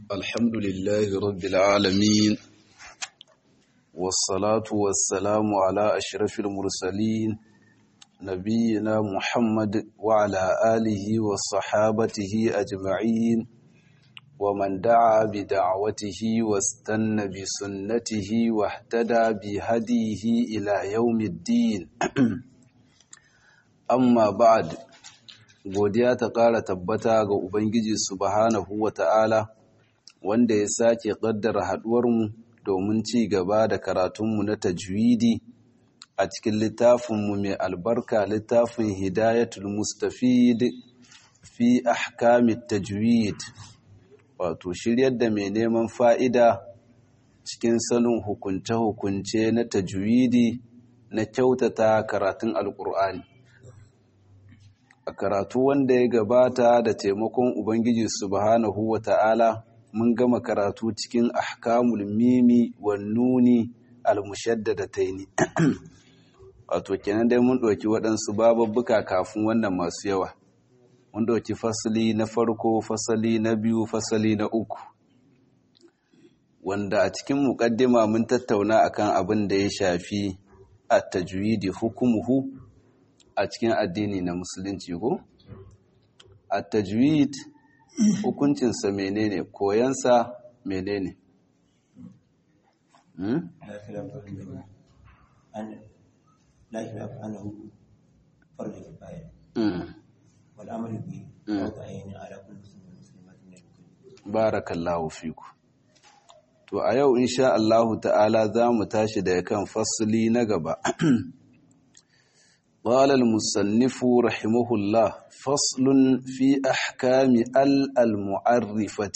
الحمد لله رب العالمين والصلاة والسلام على أشرف المرسلين نبينا محمد وعلى آله وصحابته أجمعين ومن دعا بدعوته واستنى بسنته واهتدى بهديه إلى يوم الدين amma ba'ad godiya ta ƙara tabbata ga Ubangiji subhanahu wa ta'ala wanda ya sake ƙaddara haɗuwarmu domin ci gaba da karatunmu na tajwidi a cikin littafinmu mai albarka littafin hidayatul mustafid fi ahkamit tajwid wato shiryar da mai neman fa'ida cikin sanin hukunce-hukunce na tajwidi na kyautata karatun alƙur'ani a karatu wanda ya gabata da taimakon Ubangiji subhanahu wa ta'ala mun gama karatu cikin ahkamul mimi wa nuni almushaddada taini wato kenan dai mun ɗauki waɗansu bababbuka kafin wannan masu yawa mun ɗauki fasali na farko fasali na biyu fasali na uku wanda a cikin muƙaddima mun tattauna akan abin da ya shafi a tajwidi hukumuhu a cikin addini na musulunci ko a tajwid hukuncinsa menene koyansa menene لا خلاف أنه فرض كفاية والأمر به فرض عين على كل مسلم ومسلمة من المسلمين بارك الله فيكم to a yau insha Allahu ta'ala za mu tashi daga kan fasli na gaba قال المصنف رحمه الله فصل في أحكام ال المعرفة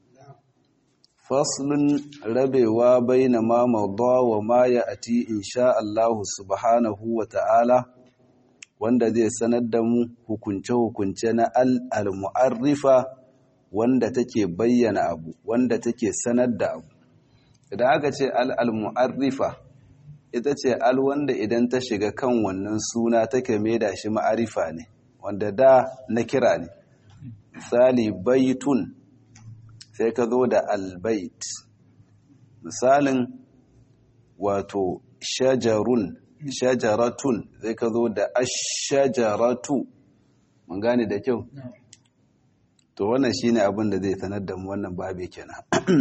فصل ربوا بين ما مضى وما يأتي إن شاء الله سبحانه وتعالى wanda zai sanar da mu hukunce-hukunce na al-mu'arrifa wanda take bayyana abu wanda take sanar da abu idan aka ce al-mu'arrifa ita ce al wanda idan ta shiga kan wannan suna take maida shi ma'arifa ne wanda da na kira ne misali baitun sai ka zo da albait misalin wato shajarun shajaratun sai ka zo da ashajaratu mun gane da kyau to wannan shine abin da zai sanar da mu wannan babe kenan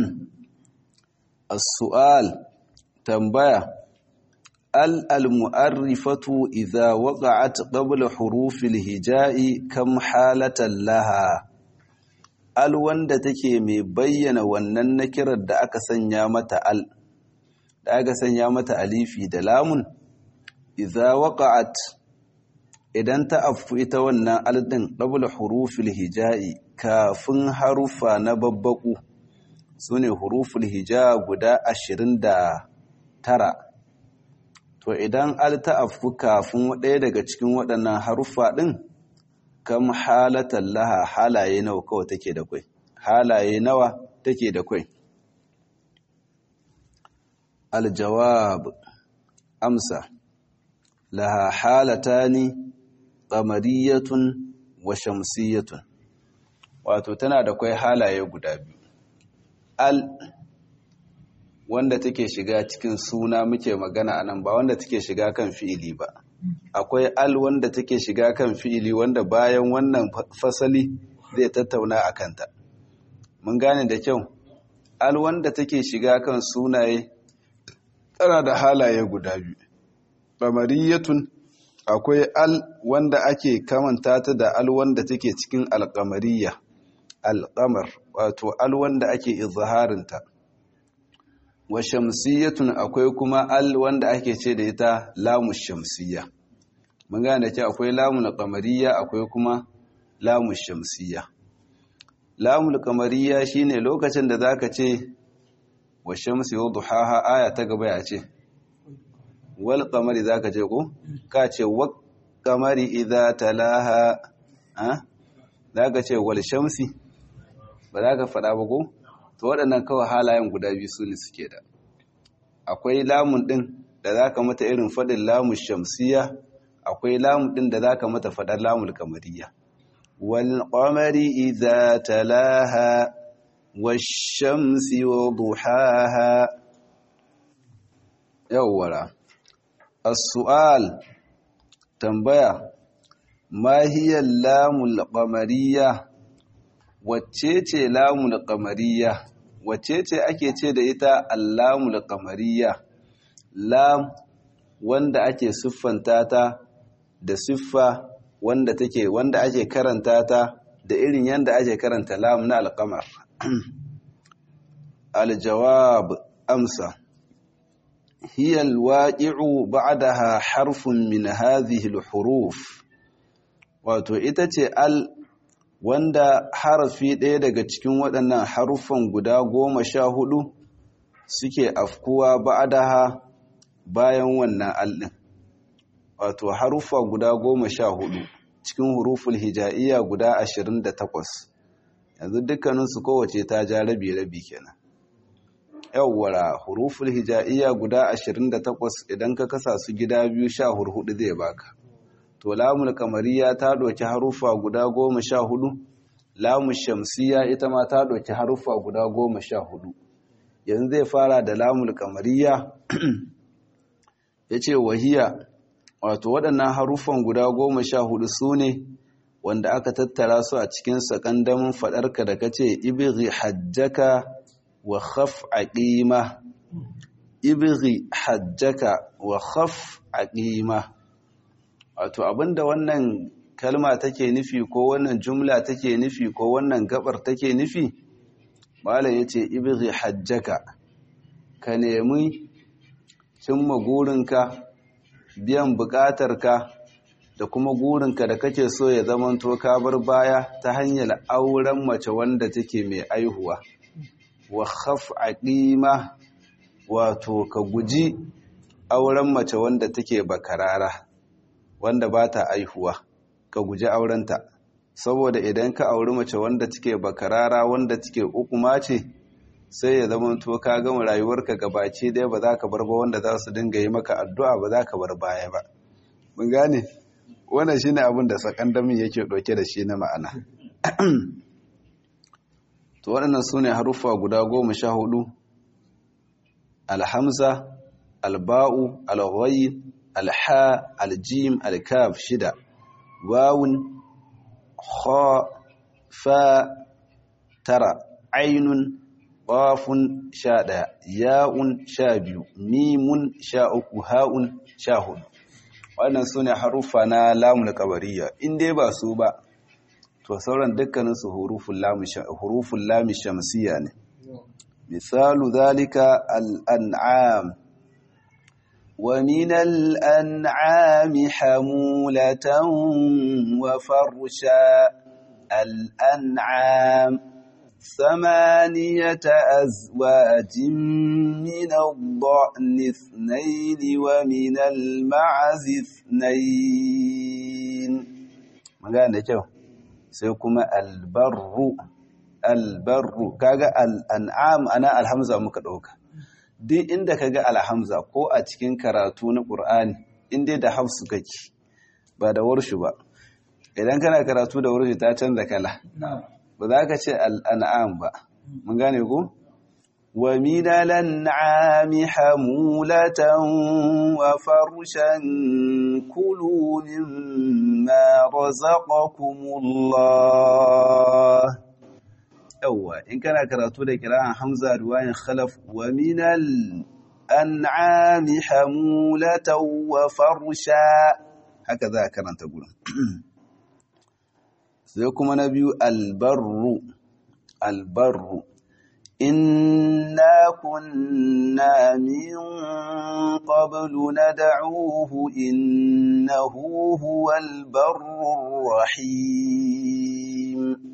as-su'al tambaya المؤرفة إذا وقعت قبل حروف الهجاء كم حالة لها al wanda take mai bayyana wannan nakirar da aka sanya mata al da aka sanya mata alifi da lamun idza waqa'at idan ta affu ita wannan al din qabla hurufil hijai kafin harufa na babbaku sune huruful hija guda 29 to idan al ta afku kafin ɗaya daga cikin waɗannan haruffa ɗin kam halatan laha halaye nawa kawai take da kwai halaye nawa take da kwai aljawab amsa laha halatani qamariyatun wa shamsiyatun wato tana da kwai halaye guda biyu al wanda take shiga cikin suna muke magana anan ba wanda take shiga kan fi'ili ba akwai al wanda take shiga kan fi'ili wanda bayan wannan fasali zai tattauna a kanta mun gane da kyau al wanda take shiga kan sunaye tana da halaye guda biyu qamariyatun akwai al wanda ake kamanta ta da al wanda take cikin alqamariya alqamar wato al wanda ake izharinta wa shamsiyatun akwai kuma al wanda ake ce da ita lamu shamsiyya mun gane da ce akwai lamu qamariyya akwai kuma lamu shamsiyya lamu qamariyya shine lokacin da zaka ce wa shamsi wa duhaha aya ta gaba ya ce wal qamari zaka ce ko ka ce wa qamari idza talaha ha zaka ce wal shamsi ba zaka faɗa ba ko to waɗannan kawai halayen guda biyu su ne suke da akwai lamun ɗin da za ka mata irin faɗin lamun shamsiya akwai lamun ɗin da za ka mata faɗar lamun kamariya wal ƙwamari idza talaha والشمس وضحاها يولا السؤال تنبيه ما هي اللام القمرية wacce lamul qamariya wacce ce ake ce da ita allamul qamariya lam wanda ake siffanta ta da siffa wanda take wanda ake karanta ta da irin yanda ake karanta lam na alqamar aljawab amsa hiya alwaqi'u ba'daha harfun min hadhihi alhuruf wato ita ce al wanda harafi ɗaya daga cikin waɗannan haruffan guda goma sha hudu suke afkuwa ba'daha bayan wannan alɗin wato haruffa guda goma sha hudu cikin huruful hija'iyya guda ashirin da takwas yanzu dukkaninsu kowace ta ja rabi-rabi kenan yawwara huruful hija'iyya guda ashirin da takwas idan ka kasa su gida biyu sha hurhudu zai baka to lamul kamariya ta ɗauki haruffa guda goma sha hudu lamun shamsiya ita ma ta ɗauki haruffa guda goma sha hudu yanzu zai fara da lamul kamariya ya ce wahiya wato waɗannan haruffan guda goma sha hudu su ne wanda aka tattara su a cikin sakandamin faɗarka da ka ce ibiri hajjaka wa khaf aqima ibiri hajjaka wa khaf aqima wato abinda wannan kalma take nufi ko wannan jumla take nufi ko wannan gabar take nufi malam yace ibghi hajjaka ka nemi cimma gurinka biyan bukatarka da kuma gurinka da kake so ya zamanto ka bar baya ta hanyar auren mace wanda take mai aihuwa wa khaf aqima wato ka guji auren mace wanda take bakarara wanda ba ta aihuwa ka guji aurenta saboda idan ka auri mace wanda take bakarara wanda take ukuma ce sai ya zama to ka gama rayuwarka gabaci dai ba za ka bar ba wanda za su dinga yi maka addu'a ba za ka bar baya ba mun gane wannan shine abin da sakandamin yake ɗauke da shi na ma'ana to waɗannan su ne haruffa guda goma sha hudu alhamza alba'u alghayi alha aljim alkaf shida wawun kha fa tara ainun qafun sha ɗaya ya'un sha biyu mimun sha uku ha'un sha hudu wannan su ne haruffa na lamun kabariya in dai ba su ba to sauran dukkaninsu hurufun lami shamsiya ne misalu zalika al'an'am ومن الأنعام حمولة وفرشا الأنعام ثمانية أزواج من الضأن اثنين ومن المعز اثنين magana da kyau sai kuma albarru albarru kaga al'an'am ana alhamza muka ɗauka duk inda kaga alhamza ko a cikin karatu na ƙur'ani inda da hafsu kake ba da warshu ba idan kana karatu da warshu ta canza kala ba za ka ce al'an'am ba mun gane ku wa minalan na'ami hamulatan wa farushan kulu mimma razaqakumullah yawwa in kana karatu da kira'an hamza ruwayin khalaf wa minal an'ami hamulatan wa farusha haka za a karanta gurin sai kuma na biyu albarru albarru inna kunna min qablu nad'uhu innahu huwal barrur rahim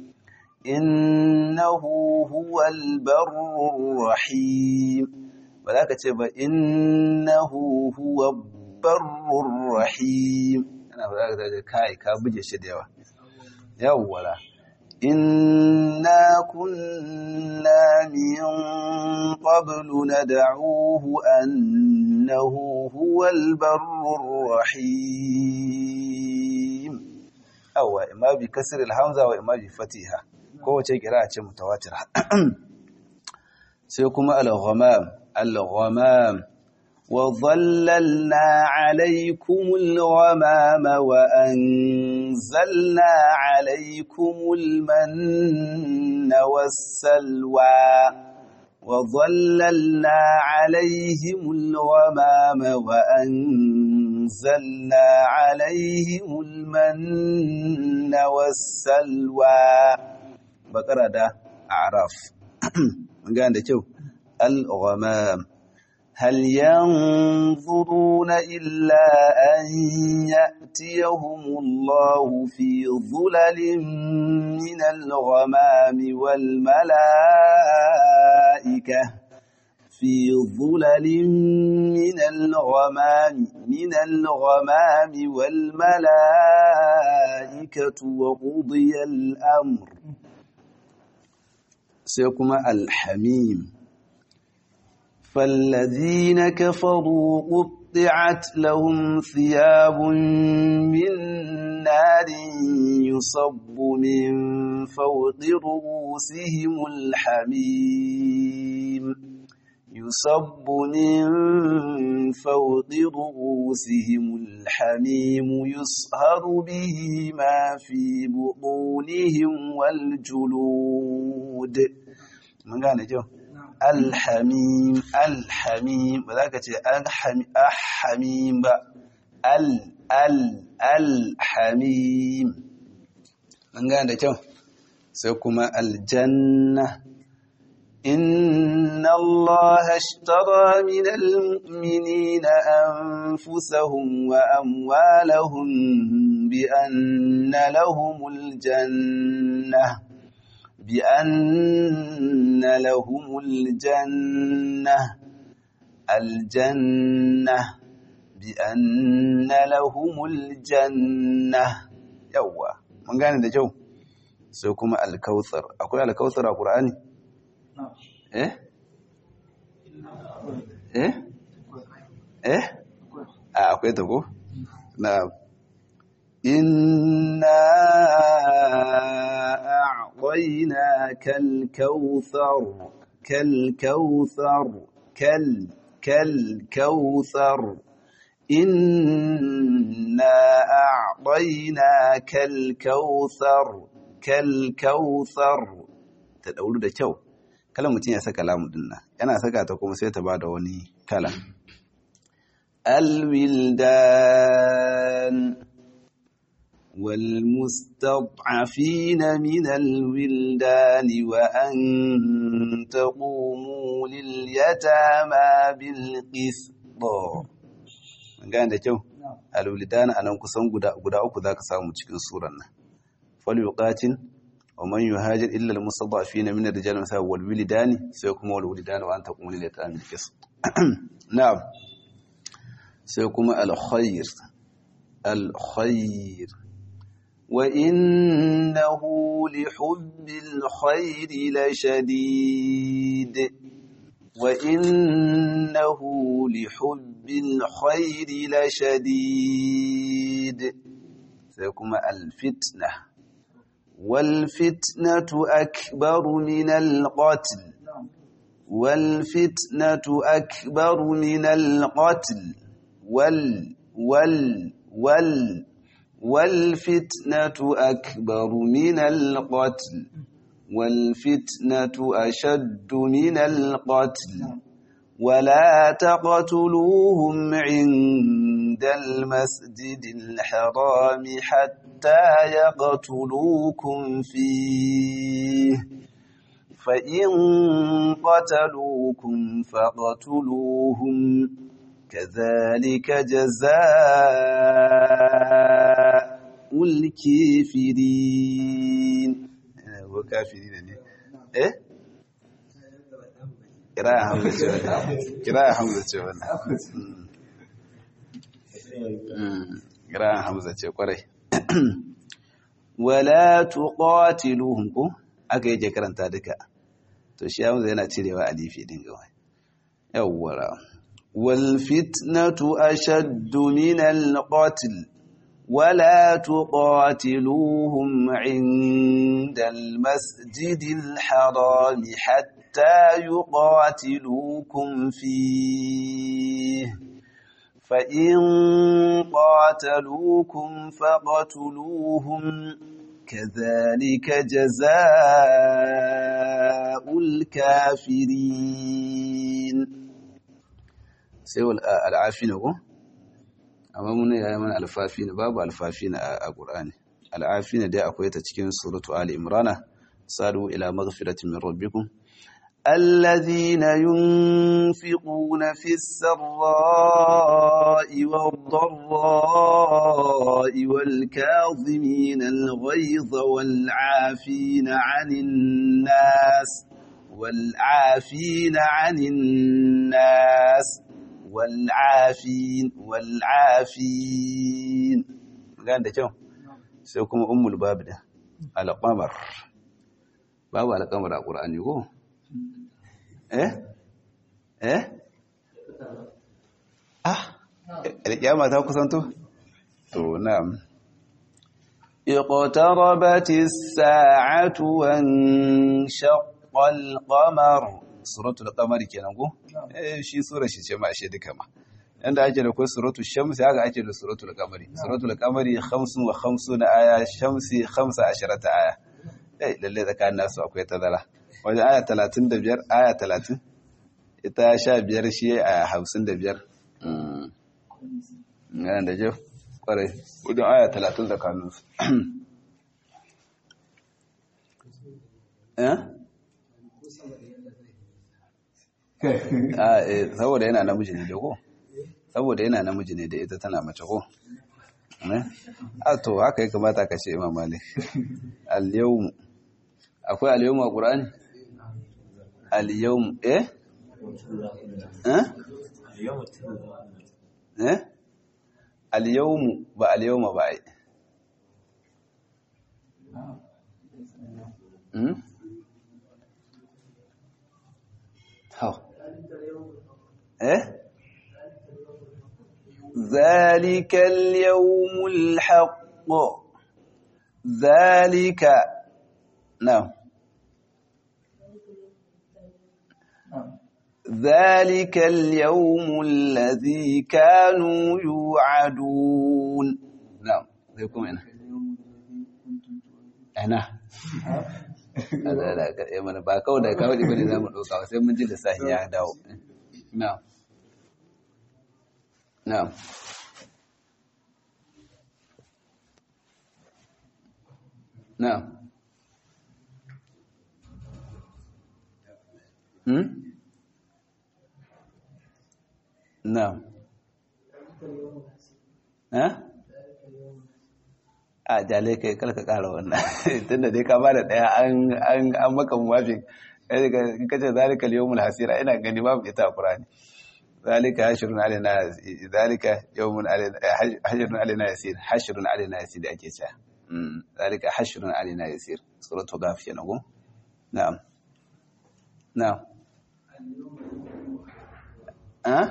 innahu huwal barrur rahim ba za ka ce ba innahu huwal barrur rahim ana ba za ka kai ka buge shi da yawa yawwala inna kunna min qablu nad'uhu annahu huwal barrur rahim awwa imma bi kasr al hamza wa imma bi fatiha kowace kira ce mutawatira sai kuma al-ghamam al-ghamam وظللنا عليكم الغمام وأنزلنا عليكم المن والسلوى وظللنا عليهم الغمام وأنزلنا عليهم المن والسلوى بقرة ده أعراف من قال ده الغمام هل ينظرون إلا أن يأتيهم الله في ظلل من الغمام والملائكة في ظلل من الغمام من الغمام والملائكة وقضي الأمر سيكون الحميم فالذين كفروا قطعت لهم ثياب من نار يصب من فوق رؤوسهم الحميم يصب من فوق رؤوسهم الحميم يصهر به ما في بطونهم والجلود من قال جو alhamim alhamim ba za ka ce alhamim ba al al alhamim an gane da kyau sai kuma aljanna inna Allah ashtara min almu'minina anfusahum wa amwalahum bi anna lahumul jannah بأن لهم الجنة الجنة بأن لهم الجنة يوا من gane da kyau sai kuma alkautsar akwai alkautsar a ƙur'ani? eh? eh? eh? a akwai ta ko? na inna أعطيناك الكوثر كالكوثر كال كالكوثر إنا أعطيناك الكوثر كالكوثر تدور da kyau kala mutum ya saka lamu dinna yana saka ta kuma sai ta bada wani kala alwildan والمستضعفين من الولدان وأن تقوموا لليتامى بالقسط gane da kyau alwildan anan kusan guda guda uku zaka samu cikin suran nan falyuqatin wa man yuhajir illa almustad'afin min ar-rijal wa wal wilidani sai kuma wal wilidani wa an taqumu lil yatama bil qisط na'am sai kuma al khair al khair وإنه لحب الخير لشديد وإنه لحب الخير لشديد سيكون الفتنة والفتنة أكبر من القتل والفتنة أكبر من القتل وال وال وال والفتنة أكبر من القتل والفتنة أشد من القتل ولا تقتلوهم عند المسجد الحرام حتى يقتلوكم فيه فإن قتلوكم فاقتلوهم كذلك جزاء الكافرين وكافرين ايه kira hamza ce wannan kira hamza ce wannan kira hamza ce kwarai wala tuqatiluhum ko aka yake karanta duka to shi hamza yana cirewa alifi din gawai yawwara wal fitnatu ashaddu min al qatl ولا تقاتلوهم عند المسجد الحرام حتى يقاتلوكم فيه فإن قاتلوكم فاقتلوهم كذلك جزاء الكافرين سوى العافين هو amma mun yaya mana alfafi ne babu alfafi ne a Qur'ani al'afi ne dai akwai ta cikin suratu Ali Imran sadu ila maghfiratin min rabbikum الذين ينفقون في السراء والضراء والكاظمين الغيظ والعافين عن الناس والعافين عن الناس والعافين والعافين gane da kyau sai kuma ummul babu da alƙamar babu alƙamar a ƙur'ani ko eh eh ah alƙiyama ta kusanto to na'am اقتربت الساعة وانشق القمر suratul qamari kenan ko eh shi sura shi ce ma ashe duka ma yanda ake da ko suratul shamsi haka ake da suratul qamari suratul qamari 55 aya shamsi 15 aya eh lalle tsakanin nasu akwai tazara wajen aya 35 aya 30 ita 15 shi aya 55 mm yana da jef kwarai wajen aya 30 tsakanin su eh saboda yana namiji ne da ko saboda yana namiji ne da ita tana mace ko a to haka ya kamata ka ce imam malik al-yawm akwai al-yawm a qur'ani al-yawm eh eh eh al-yawm ba al-yawm ba ai hmm إيه؟ ذلك اليوم الحق ذلك نعم ذلك اليوم الذي كانوا يوعدون نعم زيكم هنا هنا mana ba kawai da kawai bane za mu ɗauka sai mun ji lissafi ya dawo na'am na'am na'am hmm na'am eh a jale kai kalka kara wannan tunda dai ka bada daya an an an maka muwafiq kai kace zalika al-yawmul hasira ina gani babu ita qur'ani zalika hashrun alaina zalika yawmun alaina hashrun alaina yasir hashrun alaina yasir ake cewa mm zalika hashrun alaina yasir suratul ghaf kenan go na'am na'am ah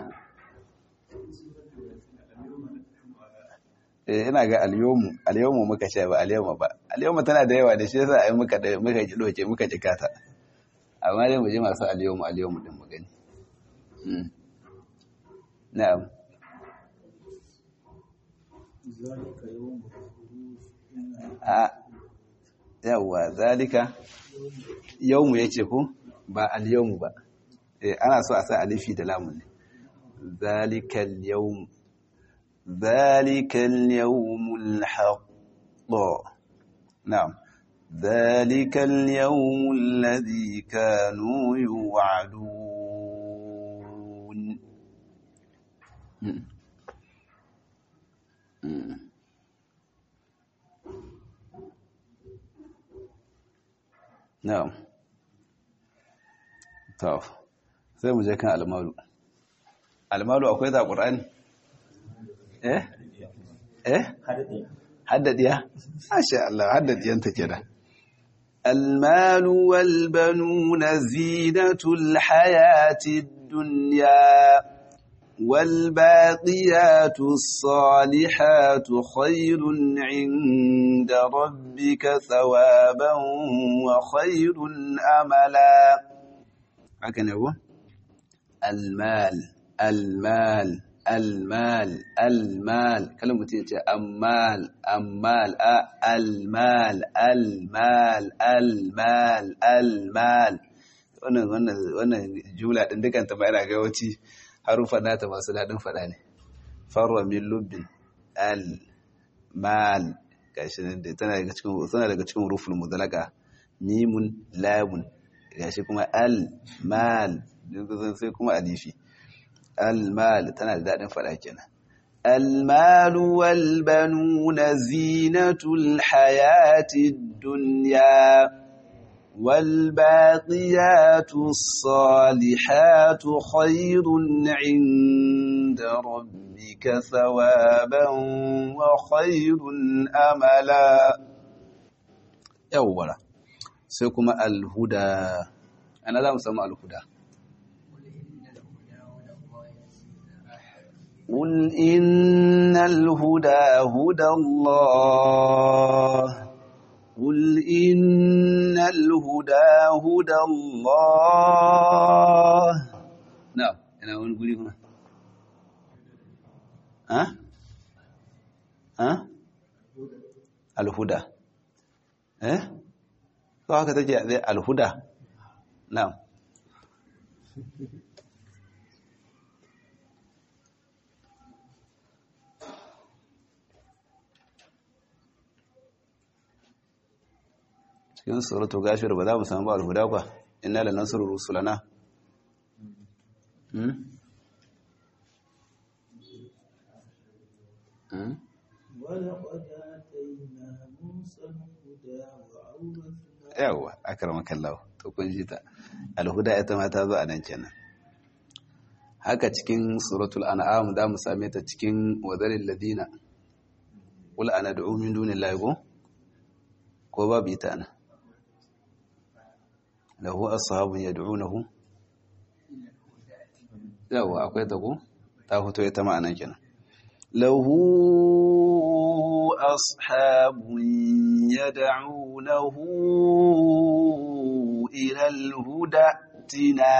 ina ga alyomu alyomu muka sha ba alyoma ba alyoma tana da yawa da shi yasa ai muka da muka ji doke muka ji kata amma dai mu je masu alyomu alyomu din mu gani na'am a yawa zalika yawmu yace ko ba alyomu ba eh ana so a sa alifi da lamun ne zalika alyawmu ذلك اليوم الحق نعم ذلك اليوم الذي كانوا يوعدون نعم طب sai mu je kan almalu almalu akwai da qur'ani eh eh haddadiya masha Allah haddadiyanta kenan المال والبنون زينة الحياة الدنيا والباقيات الصالحات خير عند ربك ثوابا وخير أملا هكذا هو المال المال المال المال كلمة تيجي أمال أمال المال المال المال المال wannan wannan wannan jumla din dukan ta mai ga wace harufa nata masu dadin fada ne farwa min lubbin al mal gashi nan da tana daga cikin tana daga cikin ruful mudalaka mimun lamun gashi kuma al mal sai kuma alifi al mal tana da dadin fada kenan المال والبنون زينة الحياة الدنيا والباقيات الصالحات خير عند ربك ثوابا وخير أملا يولا سيكم الهدى أنا لا مسمى الهدى قل إن الهدى هدى الله قل إن الهدى هدى الله نعم أنا أقول قولي هنا ها ها الهدى ها فهكذا تجي الهدى نعم cikin suratu gashir ba za mu samu alhuda ba inna la nasru rusulana hmm hmm yawa akramaka Allah to kun ji ta alhuda ita ma ta zo a nan kenan haka cikin suratul an'am za mu same ta cikin wadaril ladina qul ana da'u min dunillahi ko babu ita nan lahu ashabun yad'unahu yawa akwai ta ko ta fito ita ma'anan kenan lahu ashabun yad'unahu ila al-huda tina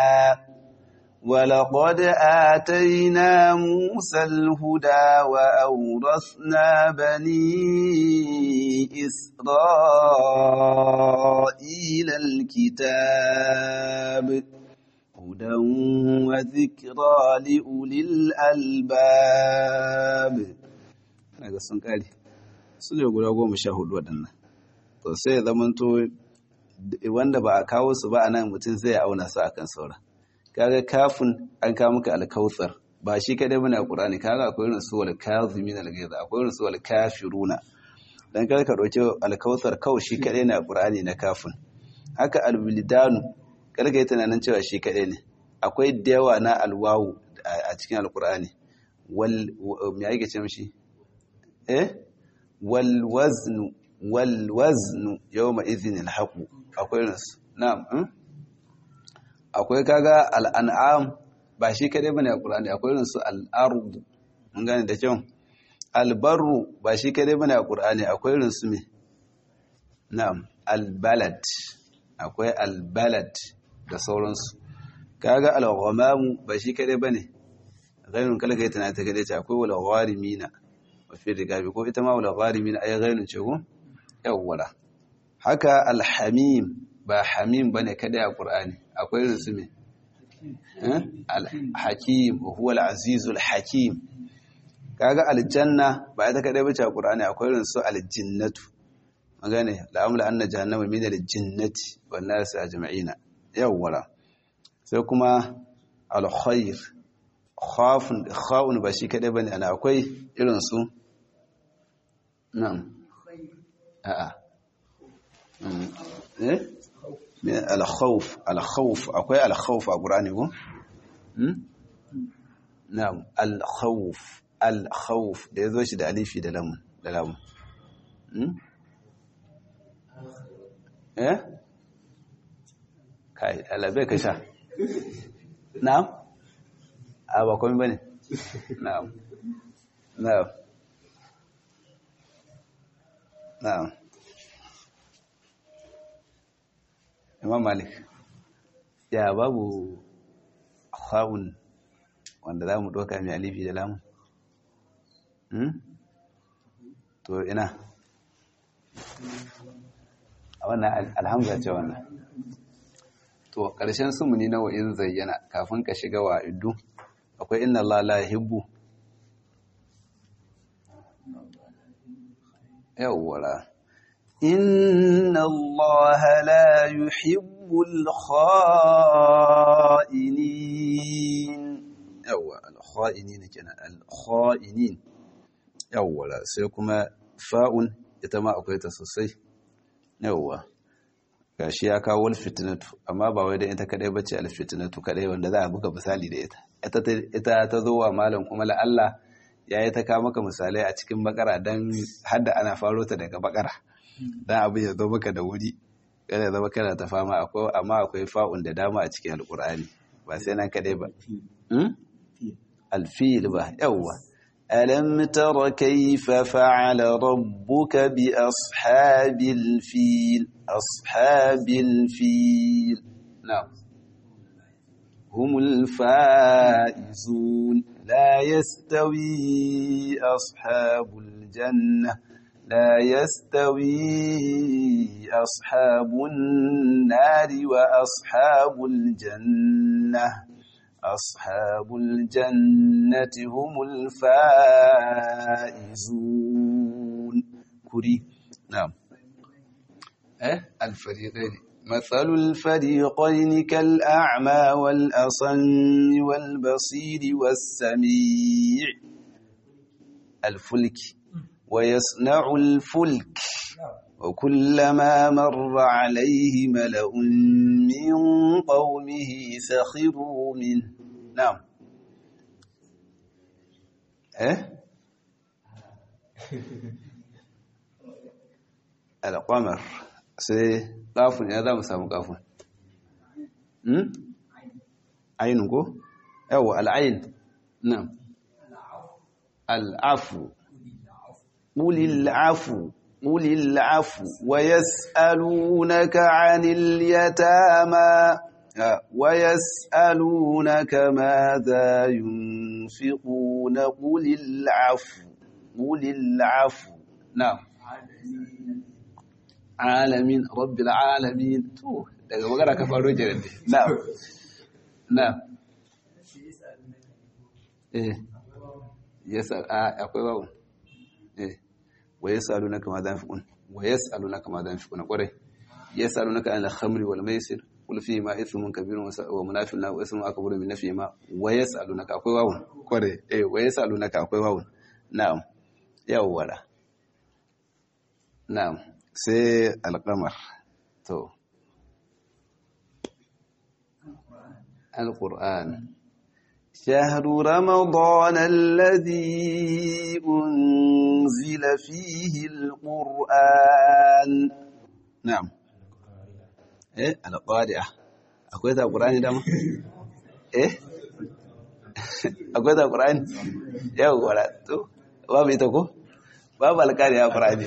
ولقد آتينا موسى الهدى وأورثنا بني إسرائيل الكتاب هدى وذكرى لأولي الألباب أنا قصن قالي سنة يقول أقوم شاهد ودنا to sai ya zamanto wanda ba a kawo su ba a nan mutum zai auna su akan saura kaga kafin an kawo maka alkautsar ba shi kadai bane a Qur'ani kaga akwai irin su wal kazimin al ghaiz akwai irin su wal kafiruna dan kaga ka dauke alkautsar kawai shi kadai ne a Qur'ani na kafin haka alwilidanu kaga yi tunanin cewa shi kadai ne akwai da yawa na alwawu a cikin alqur'ani wal me yake ce mishi eh wal waznu wal waznu yawma idhin al haqu akwai irin su na'am akwai kaga al'an'am ba shi kadai bane a Qur'ani akwai irin su al'ardu mun gane da kyau albarru ba shi kadai bane a Qur'ani akwai irin su me na'am albalad akwai albalad da sauransu kaga al-ghamamu ba shi kadai bane ghairun kala kai tana ta kadai ce akwai wal gharimina wa fi rigabi ko ita ma wal gharimina ay ghairun ce ko yawwala haka alhamim ba hamim bane kadai a Qur'ani akwai irin su me al-hakim huwa al-azizul hakim kaga aljanna ba ita kadai bace a Qur'ani akwai irin su aljinnatu magane la'amla anna jahannama min al-jinnati wan nas ajma'ina yawwala sai kuma al-khair khafun khawun ba shi kadai bane ana akwai irin su na'am a'a eh al-khawf al-khawf akwai al-khawf a Qur'ani ko na'am al-khawf al-khawf da yazo shi da alifi da lam da lam eh kai alabe ka sha na'am a ba komai bane na'am na'am na'am imam malik ya babu ha'un wanda za mu ɗauka mai alifi da lamun to ina a wannan alhamza ce wannan to ƙarshen sumuni na wa'in zayyana kafin ka shiga wa iddu akwai inna Allah la yuhibbu yawwala inna Allah la yuhibbul kha'inin yawwa al-kha'inin kenan al-kha'inin yawwala sai kuma fa'un ita ma akwai ta sosai yawwa gashi ya kawo alfitnatu amma ba wai da ita kadai bace alfitnatu kadai wanda za a buga misali da ita ita ta zo wa malam kuma la Allah ya yi ta kawo maka misalai a cikin bakara dan hadda ana faro ta daga bakara dan abin ya zo maka da wuri kada ya zama kana ta fama akwai amma akwai fa'un da dama a cikin alqur'ani ba sai nan kadai ba alfil ba yawwa ألم تر كيف فعل ربك بأصحاب الفيل أصحاب الفيل نعم هم الفائزون لا يستوي أصحاب الجنة لا يستوي أصحاب النار وأصحاب الجنة أصحاب الجنة هم الفائزون كري نعم أه الفريقين مثل الفريقين كالأعمى والأصم والبصير والسميع الفلك ويصنع الفلك وكلما مر عليه ملأ من قومه سخروا منه نعم ايه القمر sai kafin ya za mu samu kafin ainihin ko? yawo al'ayin nan al'afu ƙulil'afu قل العفو ويسألونك عن اليتامى ويسألونك ماذا ينفقون قل العفو قل العفو نعم عالمين رب العالمين تو daga magana ka faro jiran ne na'am na'am eh yasa akwai babu eh wa yasalunaka ma za yunfiqun wa yasalunaka ma za yunfiqun kwarai yasalunaka an al-khamri wal maisir qul fi ma ithmun kabirun wa munafiqun wa ismun akbaru min nafi ma wa yasalunaka akwai wawun kwarai eh wa yasalunaka akwai wawun na'am yawwala na'am sai al-qamar to al-qur'an شهر رمضان الذي أنزل فيه القرآن نعم إيه القارئة أقول ذا القرآن دام إيه أقول ذا القرآن يا ولا تو ما بيتكو باب القارئة القرآن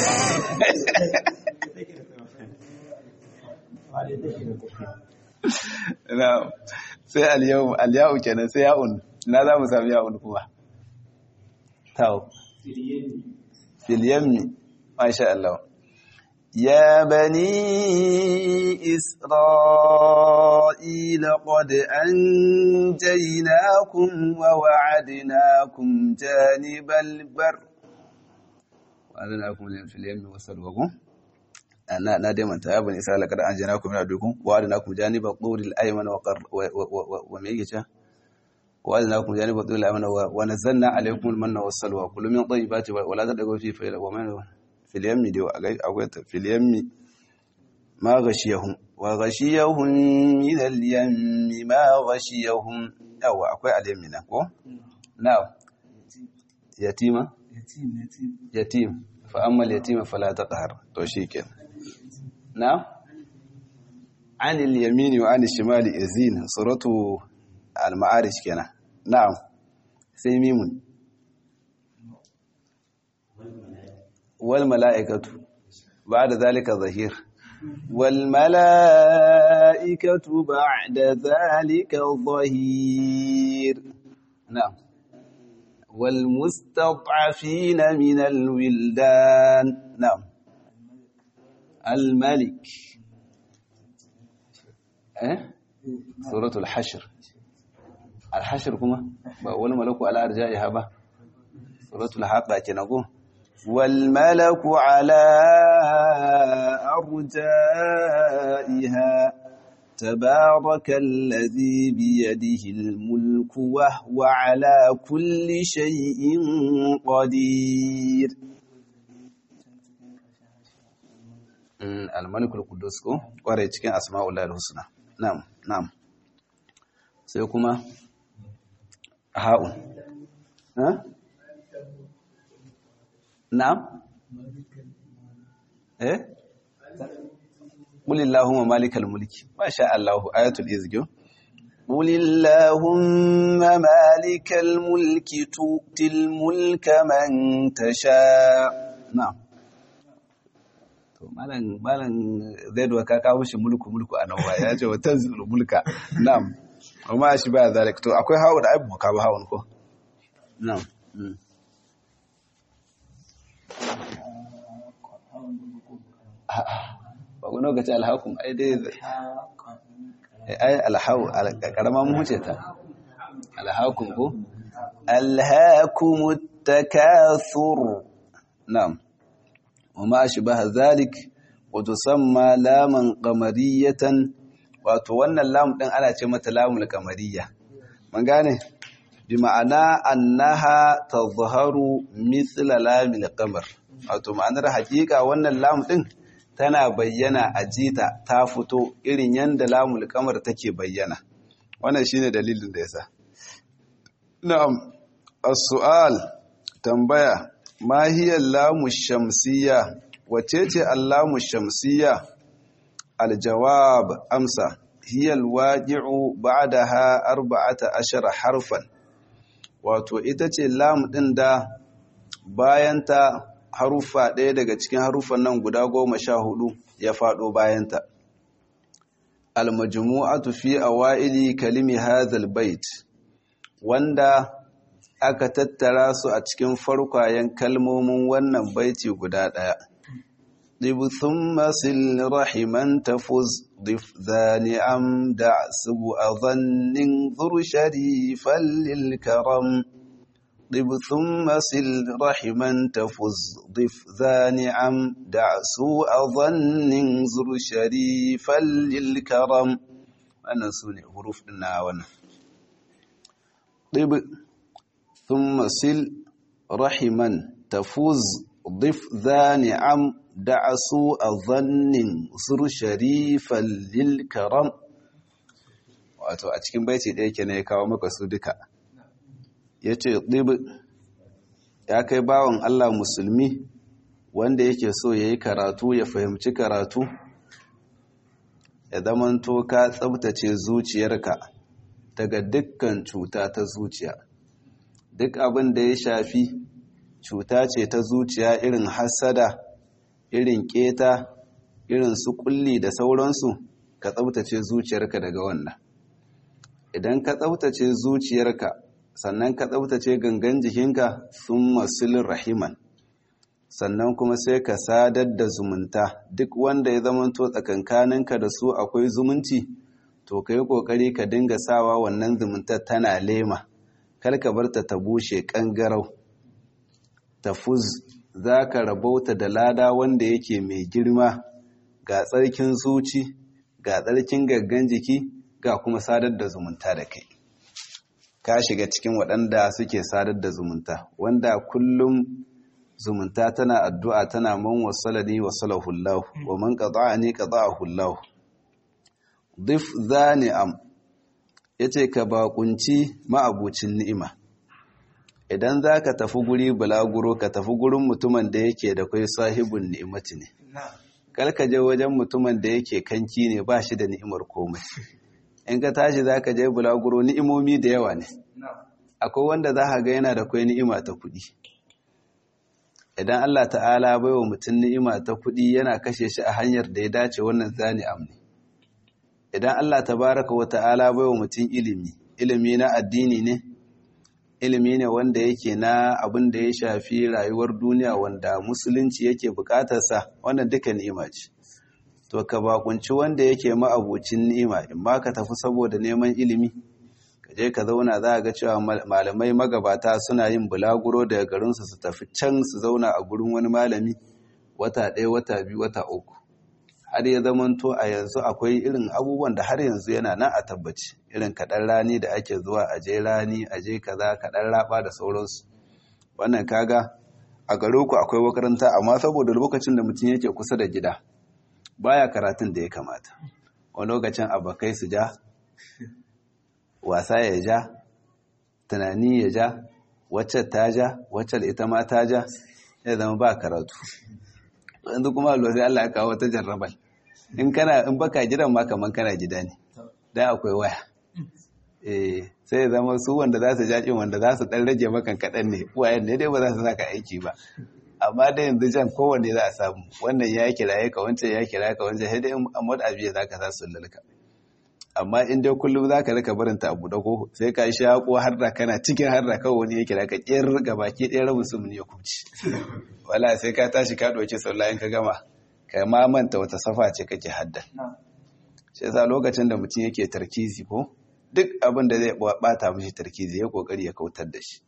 نعم sai al-yawm al-ya'u kenan sai ya'un na za mu sami ya'un kuma tawo fil yammi masha Allah ya bani isra'ila qad anjaynakum wa wa'adnakum janibal bar wa'adnakum fil yammi wasalwakum na na dai manta ya bani isra'ila kada an jana ku min adukum wa adana ku janiba quril ayman wa qar wa me yake cha wa adana ku janiba quril ayman wa nazzalna alaykum al-manna was salwa kullu min tayyibati wa la tadagu fi fa'ila wa man fil yammi dai akwai ta fil yammi ma ghashiyahum wa ghashiyahum min al-yammi ma ghashiyahum yawa akwai al-yammi na ko na yatima yatim yatim fa amma al-yatima fala taqhar to shikenan نعم عن اليمين وعن الشمال يزين صورته المعارج كنا نعم sai mimun wal mala'ikatu ba da zalika zahir wal mala'ikatu ba da zalika zahir na'am wal mustad'afina min al wildan na'am al malik eh suratul hashr al hashr kuma ba wal malaku ala arja'iha ba suratul haqa kenan ko wal malaku ala arja'iha تبارك الذي بيده الملك وهو على كل شيء قدير الملك القدوس ko kware cikin asma'ul husna na'am na'am sai kuma ha'un ha na'am eh قل اللهم مالك الملك ما شاء الله آية الإزجو قل اللهم مالك الملك تؤتي الملك من تشاء نعم to malan malan zai doka ka kawo shi mulku mulku a nan ya ce wa tanzilul mulka na'am amma shi ba zalik to akwai hawo da abu ka ba hawon ko na'am ba ku lokaci alhakum ai dai ai alhau karama mu huce ta alhakum ko alhakum takathur na'am wama ashbaha zalik wa tusamma laman qamariyatan wato wannan lam din ana ce mata lamul qamariyya mun gane bi ma'ana annaha tazharu mithla lamil qamar wato ma'anar hakika wannan lam din tana bayyana a jita ta fito irin yadda lamul kamar take bayyana wannan shine dalilin da yasa na'am as-su'al tambaya ma hiya lamu shamsiyya wace ce allamu shamsiyya al-jawab amsa hiya al-waqi'u ba'daha arba'ata ashara harfan wato ita ce lam din da bayanta haruffa ɗaya daga cikin haruffan nan guda goma sha hudu ya faɗo bayanta. Almajmu'atu fi awa'ili kalimi hadhal bait wanda aka tattara su a cikin farkwayen kalmomin wannan baiti guda ɗaya. Ɗib thumma sil rahiman tafuz dif zani am da subu a zannin zuru sharifan lil karam. ضب ثم سل رحما تفز ضف ذا نعم دع سوء ظن زر شريفا للكرم أنا سوني حروف الناون ضب ثم سل رحما تفز ضف ذا نعم دع سوء ظن زر شريفا للكرم wato a cikin baiti ɗaya ke ya kawo maka su duka ya ce ɗibi ya kai bawan Allah musulmi wanda yake so ya yi karatu ya fahimci karatu ya zamanto ka tsabtace zuciyarka daga dukkan cuta ta zuciya duk abin da ya shafi cuta ce ta zuciya irin hassada irin keta irin su kulli da sauransu ka tsabtace zuciyarka daga wannan idan ka tsabtace zuciyarka sannan ka tsabtace gangan jikinka sun masulun rahiman sannan kuma sai ka sadar da zumunta duk wanda ya zamanto tsakankaninka da su akwai zumunci to ka yi ƙoƙari ka dinga sawa wannan zumuntar tana lema kar ka bar ta ta bushe ƙangarau tafuz za ka rabauta da lada wanda yake mai girma ga tsarkin zuci ga tsarkin gaggan jiki ga kuma sadar da zumunta da kai ka shiga cikin waɗanda suke sadar da zumunta wanda kullum zumunta tana addu'a tana man wasalani wasalahullahu wa man qata'ani qata'ahullahu dif zani'am yace ka bakunci ma'abucin ni'ima idan zaka tafi guri bulaguro ka tafi gurin mutumin da yake da kai sahibun ni'imati ne kar ka je wajen mutumin da yake kanki ne ba shi da ni'imar komai in ka tashi zaka je bulaguro ni'imomi da yawa ne akwai wanda za ka ga yana da kwai ni'ima ta kuɗi idan Allah ta'ala bai wa mutum ni'ima ta kuɗi yana kashe shi a hanyar da ya dace wannan zani amni idan Allah tabaraka wa ta'ala bai wa mutum ilimi ilimi na addini ne ilimi ne wanda yake na abin da ya shafi rayuwar duniya wanda musulunci yake bukatarsa wannan duka ni'ima ce to ka bakunci wanda yake ma'abucin ni'ima in ma ka tafi saboda neman ilimi ka je ka zauna za a ga cewa malamai magabata suna yin bulaguro daga garinsu su tafi can su zauna a gurin wani malami wata ɗaya wata biyu wata uku har ya zamanto a yanzu akwai irin abubuwan da har yanzu yana nan a tabbaci irin kaɗan rani da ake zuwa a je rani a je kaza kaɗan raba da sauransu wannan kaga a gare ku akwai makaranta amma saboda lokacin da mutum yake kusa da gida baya karatun da ya kamata wani lokacin abokai su ja wasa ya ja tunani ya ja wacce ta ja wacce ita ma ta ja ya zama ba karatu yanzu kuma alwa sai Allah ya kawo ta jarrabal in kana in baka gidan ma kaman kana gida ne dan akwai waya eh sai ya zama su wanda za su jaƙin wanda za su dan rage maka kaɗan ne wayan ne dai ba za su saka aiki ba amma da yanzu jan kowanne za a samu wannan ya kiraye ka wancan ya kiraye ka wancan sai dai amma da abiya za ka za su lalka amma in dai kullum za ka rika barin ta abu da ko sai ka sha ko har da kana cikin har da kawai wani ya kira ka ƙir ga baki ɗaya rabin su ya kuci wala sai ka tashi ka ɗauki sallah in ka gama ka ma manta wata safa ce kake hadda shi yasa lokacin da mutum yake tarkizi ko duk abin da zai bata mishi tarkizi ya kokari ya kautar da shi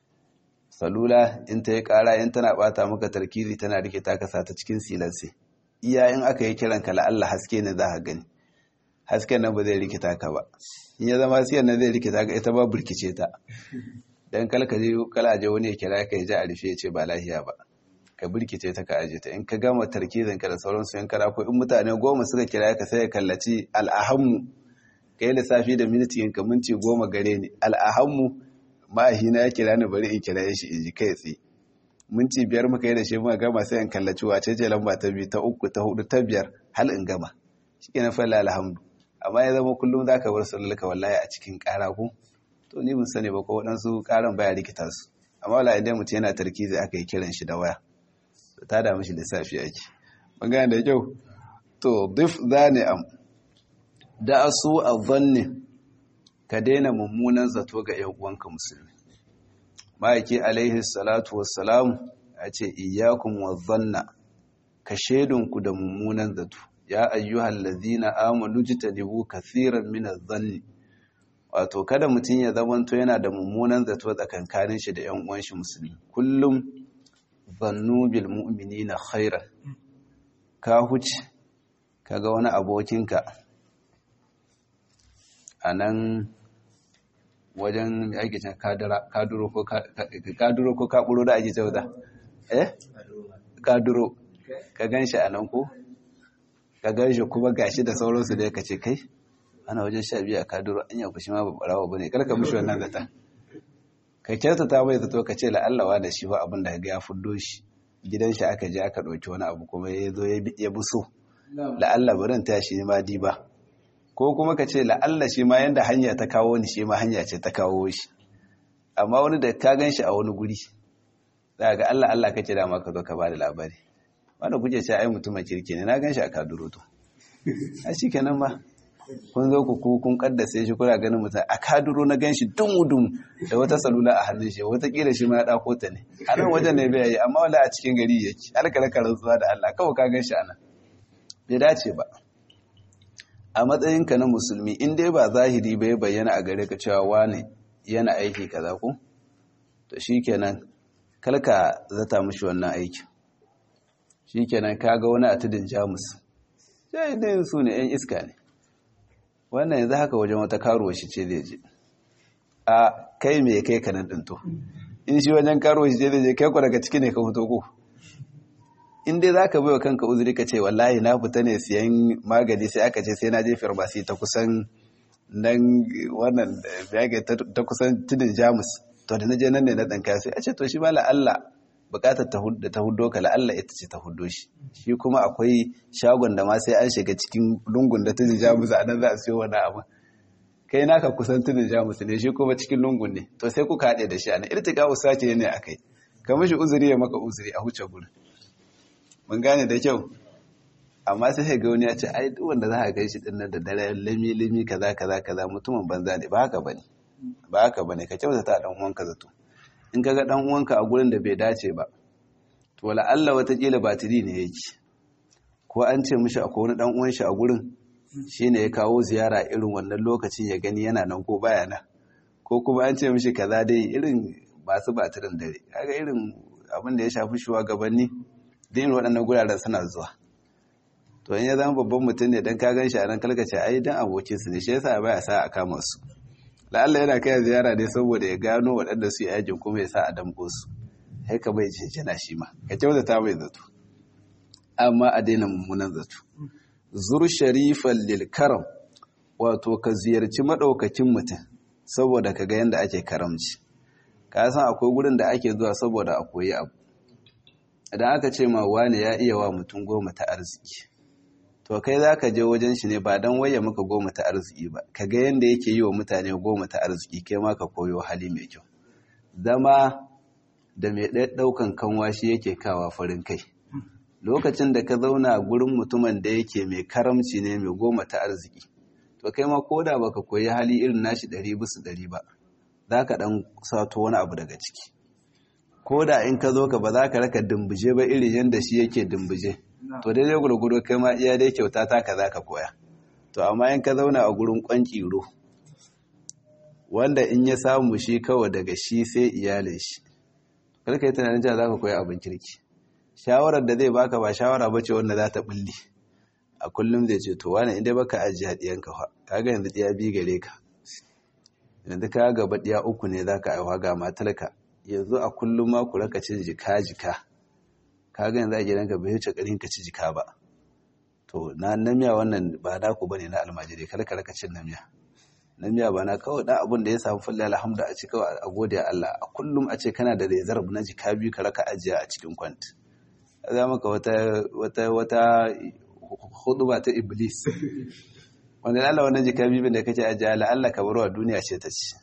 salula in ta yi kara in tana bata maka tarkizi tana rike ta kasa ta cikin silansi iya in aka yi kiran ka la'alla haske ne za ka gani hasken nan ba zai rikita ka ba in ya zama siyan nan zai rikita ka ita ba burkice ta dan kalka je kala je wani ya kira ka ya ji a rufe ya ce ba lahiya ba ka birkice ta ka aje ta in ka gama tarkizin ka da sauransu yan kara ko in mutane goma suka kira ka sai ya kallaci al'ahammu ka yi lissafi da minti ka minti goma gare ni al'ahammu ma'ahina ya kira ni bari in kira shi in ji kai tsaye minti biyar muka yi da shi muka gama sai in kallaci wace ce lamba ta biyu ta uku ta hudu ta biyar hal in gama shi ke na falla alhamdu amma ya zama kullum za ka bar sallalka wallahi a cikin kara ku to ni mun sani ba ko waɗansu karan baya rikita su amma wala idan mutum yana tarkizi aka yi kiran shi da waya ta da mishi lissafi ake magana da kyau to dif zane am da su a zanne ka daina mummunan zato ga yan uwanka musulmi ma'aiki alaihi salatu wassalam a ce iyakun wa zanna ka shaidunku da mummunan zato ya ayyuhal ladina amanu jitanibu kathiran min adh-dhanni wato kada mutum ya zamanto yana da mummunan zato tsakankanin shi da yan uwan shi musulmi kullum zannu bil mu'minina khairan ka huce kaga wani abokinka anan wajen ake can kaduro ko kaduro ko kaburo da ake cewa eh kaduro ka ganshi anan ko ka ganshi kuma gashi da sauransu da kace kai ana wajen sha biyu a kaduro an yi kushi ma babbarawa bane karka mishi wannan zata ka kyautata mai zato ka ce la'allawa da shi ba abin da ga ya fuddo shi gidan shi aka je aka ɗauki wani abu kuma ya zo ya bi so la'alla barin ta shi ma diba ko kuma ka ce la'alla shi ma yanda hanya ta kawo ni shi ma hanya ce ta kawo shi amma wani da ka gan shi a wani guri za ga Allah Allah kake da maka zo ka ba da labari wanda kuke ce ai mutumin kirki ne na gan shi a kaduro to a shi kenan ba kun zo ku kun kaddace shi kuna ganin mutum a kaduro na ganshi dum-dum da wata salula a hannun shi watakila shi ma ya dako ta ne a nan wajen ne bai yi amma wala a cikin gari yake alkalaka rantsuwa da Allah kawai ka ganshi anan bai dace ba a matsayinka na musulmi in dai ba zahiri bai bayyana a gare ka cewa wane yana aiki kaza ko to shikenan kalka zata mishi wannan aikin shikenan kaga wani a tudun jamus sai dai su ne yan iska ne wannan yanzu haka wajen wata karuwa shi ce zai je a kai mai kai ka nan ɗinto in shi wajen karuwa shi ce zai je kai ku daga ciki ne ka fito ko in dai za ka bai wa kanka uzuri ka ce wallahi na fita ne siyan magani sai aka ce sai na je farmasi ta kusan nan wannan ta kusan tudun jamus to da na je nan ne na ɗanka sai a ce to shi ma la'alla bukatar da ta hudo ka la'alla ita ce ta hudo shi shi kuma akwai shagon da ma sai an shiga cikin lungun da ta jija musu a nan za a siyo wani abu kai naka kusan tudun jamus ne shi kuma cikin lungun ne to sai kuka haɗe da shi a nan irtika usace ne a kai ka mishi uzuri ya maka uzuri a huce gurin mun gane da kyau amma sai ga wani ya ce ai duk wanda za ka kai shi din nan da dare limi limi kaza kaza kaza mutumin banza ne ba haka bane ba haka bane ka kyautata dan uwanka zato in ka ga dan uwanka a gurin da bai dace ba to la Allah watakila batiri ne yake ko an ce mishi akwai wani dan uwan shi a gurin shine ya kawo ziyara irin wannan lokacin ya gani yana nan ko baya nan ko kuma an ce mishi kaza dai irin masu batirin dare kaga irin abin da ya shafi shugabanni da irin waɗannan guraren suna zuwa to in ya zama babban mutum ne dan ka gan shi a nan kalkace ai dan abokin su ne shi yasa baya sa a kama su la'alla yana kai ziyara ne saboda ya gano waɗanda su yi aikin kuma ya sa a damƙo su sai ka bai jinjina shi ma ka kyautata mai zato amma a daina mummunan zato zur sharifan lil karam wato ka ziyarci madaukakin mutum saboda ka ga yanda ake karamci ka san akwai gurin da ake zuwa saboda a koyi abu idan aka ce ma wani ya iya wa mutum goma ta arziki to kai za ka je wajen shi ne ba don waye maka goma ta arziki ba ka ga yanda yake yi wa mutane goma ta arziki kai ma ka koyo hali mai kyau zama da mai ɗaukan kanwa shi yake kawa farin kai lokacin da ka zauna a gurin mutumin da yake mai karamci ne mai goma ta arziki to kai ma ko da baka koyi hali irin nashi ɗari bisa ɗari ba za ka ɗan sato wani abu daga ciki ko da in ka zo ka ba za ka raka dimbije ba irin yadda shi yake dimbije to daidai gurgudu kai ma iya dai kyauta ta ka za ka koya to amma in ka zauna a gurin ƙwanƙiro wanda in ya samu shi kawai daga shi sai iyalin shi karka yi tunanin cewa za ka koya abin kirki shawarar da zai baka ba shawara bace wanda za ta bulle a kullum zai ce to wani inda baka ajiye hadiyanka fa kaga yanzu ɗiya bi gare ka yanzu ka gaba ɗiya uku ne za ka aiwa ga matarka yanzu a kullum ma ku raka cin jika jika kaga yanzu a gidanka bai wuce ƙarin ka ci jika ba to na namiya wannan ba na ku bane na almajiri kar ka raka cin namiya namiya ba na kawai dan abin da ya samu fulla alhamdu a ci kawai a gode Allah a kullum a ce kana da rezerv na jika biyu ka raka ajiya a cikin kwanti za maka wata wata wata huduba ta iblis wanda Allah wannan jika biyu da kake ajiya la Allah ka barwa duniya ce ta ci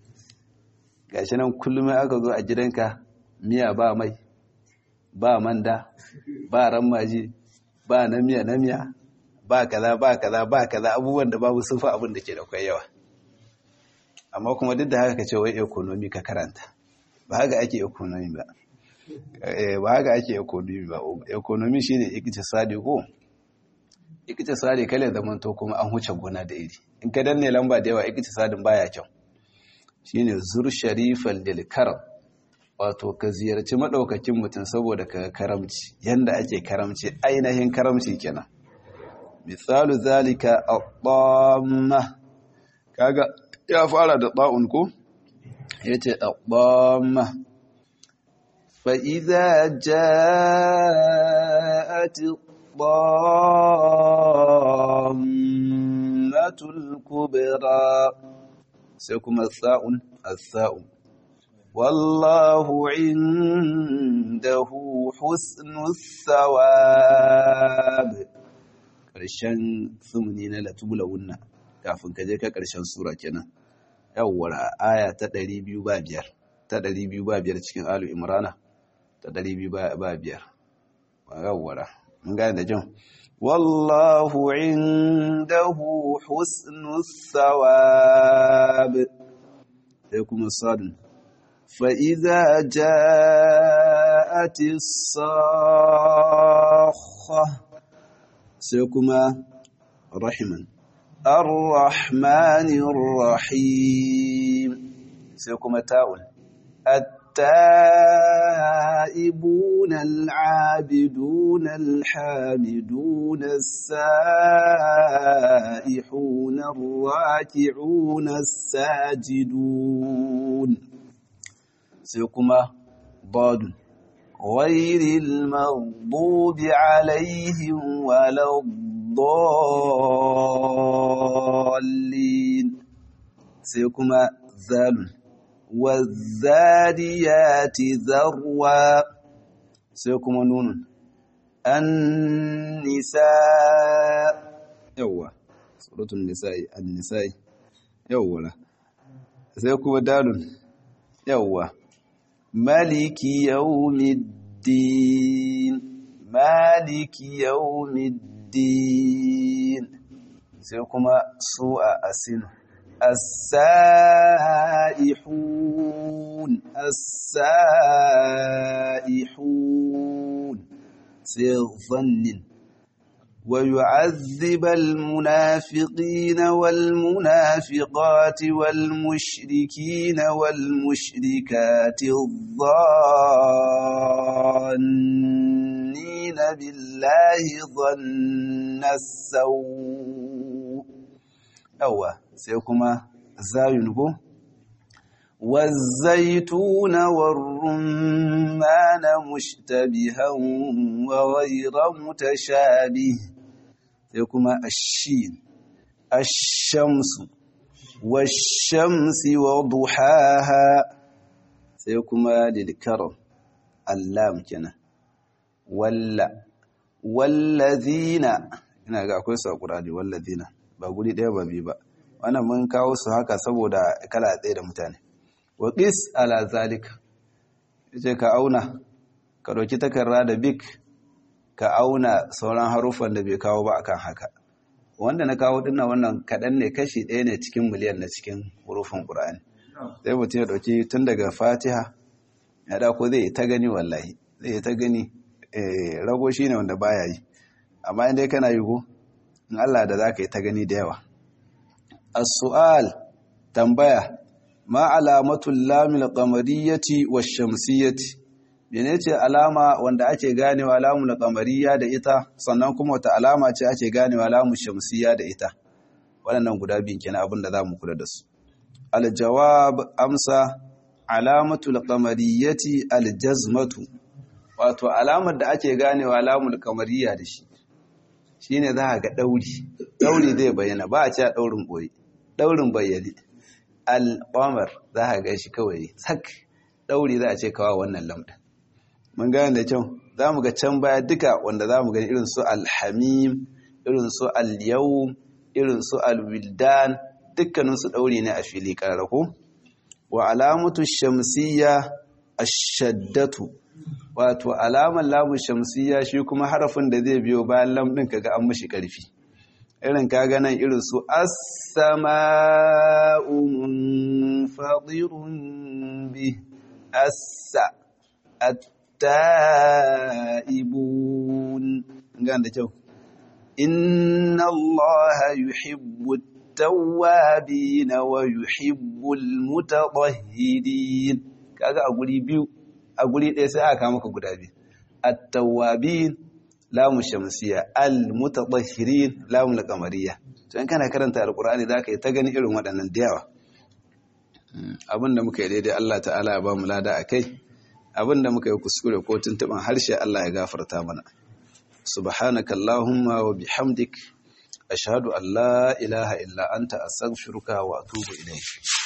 gashi nan kullum aka zo a gidanka miya ba mai ba manda ba rammaji ba namiya namiya ba kaza ba kaza ba kaza abubuwan da babu sufa abin da ke da kwai yawa amma kuma duk da haka ka ce wai economy ka karanta ba haka ake economy ba ba haka ake economy ba economy shine iktisadi ko iktisadi kale zaman to kuma an huce gona da iri in ka danne lamba da yawa iktisadin baya kyau shine zur sharifan lil karam wato ka ziyarci madaukakin mutum saboda ka karamci yanda ake karamci ainihin karamci kenan misalu zalika at-tamma kaga ya fara da ta'un ko yace at-tamma fa idza ja'at at-tammatul kubra sai kuma sa'un as-sa'un wallahu indahu husnus thawab ƙarshen sumuni na latubula wunna kafin ka je ka ƙarshen sura kenan yawwara aya ta ɗari biyu ba biyar ta ɗari biyu ba biyar cikin alu imrana ta ɗari biyu ba biyar yawwara mun gane da jin wallahu indahu husnus thawab sai kuma sadun فإذا جاءت الصاخة سيكما رحما الرحمن الرحيم سيكما تاول التائبون العابدون الحامدون السائحون الراكعون الساجدون سيكما ضاد غير المغضوب عليهم ولا الضالين سيكما ذال والذاريات ذروا سيكما نون النساء يوا سورة النساء النساء yawwa sai kuma dalun yawwa maliki yawmiddin maliki yawmiddin sai kuma su a asinu as-sa'ihun as-sa'ihun sai zannin ويعذب المنافقين والمنافقات والمشركين والمشركات الظانين بالله ظن السوء أوه سيكما زاينكو والزيتون والرمان مشتبها وغير متشابه سيكما الشين الشمس والشمس وضحاها سيكما للكرم اللام كنا ولا والذين ina ga akwai su a ƙurani wallazina ba guri ɗaya ba biyu ba wannan mun kawo su haka saboda kala ɗaya da mutane wa ƙis ala zalika yace ka auna ka ɗauki takarda da bik ka auna sauran haruffan da bai kawo ba akan haka wanda na kawo dinnan wannan kaɗan ne kashi ɗaya ne cikin miliyan na cikin hurufin ƙur'ani sai mutum ya ɗauki tun daga fatiha ya ɗako zai ta gani wallahi zai ta gani rago shi ne wanda baya yi amma inda kana yi ko in Allah da za ka yi ta gani da yawa as-su'al tambaya ma alamatul lamil qamariyyati wash-shamsiyyati menene alama wanda ake ganewa lamul qamariyya da ita sannan kuma wata alama ce ake ganewa lamul shamsiyya da ita waɗannan guda biyun kenan abin da zamu kula da su al-jawab amsa alamatul qamariyyati al-jazmatu wato alamar da ake ganewa lamul qamariyya da shi shine za ga dauri dauri zai bayyana ba a ce daurin boye daurin bayyane al-qamar za ka ga shi kawai sak dauri za a ce kawa wannan lamɗin mun gane da kyau za mu ga can baya duka wanda za mu gani irin su alhamim irin su alyawm irin su alwildan dukkaninsu ɗauri ne a fili ƙararrako wa alamatu shamsiyya ashaddatu wato alamar lamun shamsiyya shi kuma harafin da zai biyo bayan lam ɗin kaga an mashi ƙarfi irin kaga nan irin su as-sama'u munfatirun bi assa التائبون قال ده جو إن الله يحب التوابين ويحب المتطهرين kaga a guri biyu a guri ɗaya sai aka maka guda biyu at-tawwabin lamu shamsiya al-mutatahhirin lamu al-qamariyya to in kana karanta alqur'ani zaka yi ta gani irin waɗannan da yawa abinda muka yi daidai Allah ta'ala ya ba mu lada akai abinda muka yi kuskure ko tuntuban harshe Allah ya gafarta mana subhanaka allahumma wa bihamdik ashhadu an la ilaha illa anta astaghfiruka wa atubu ilayk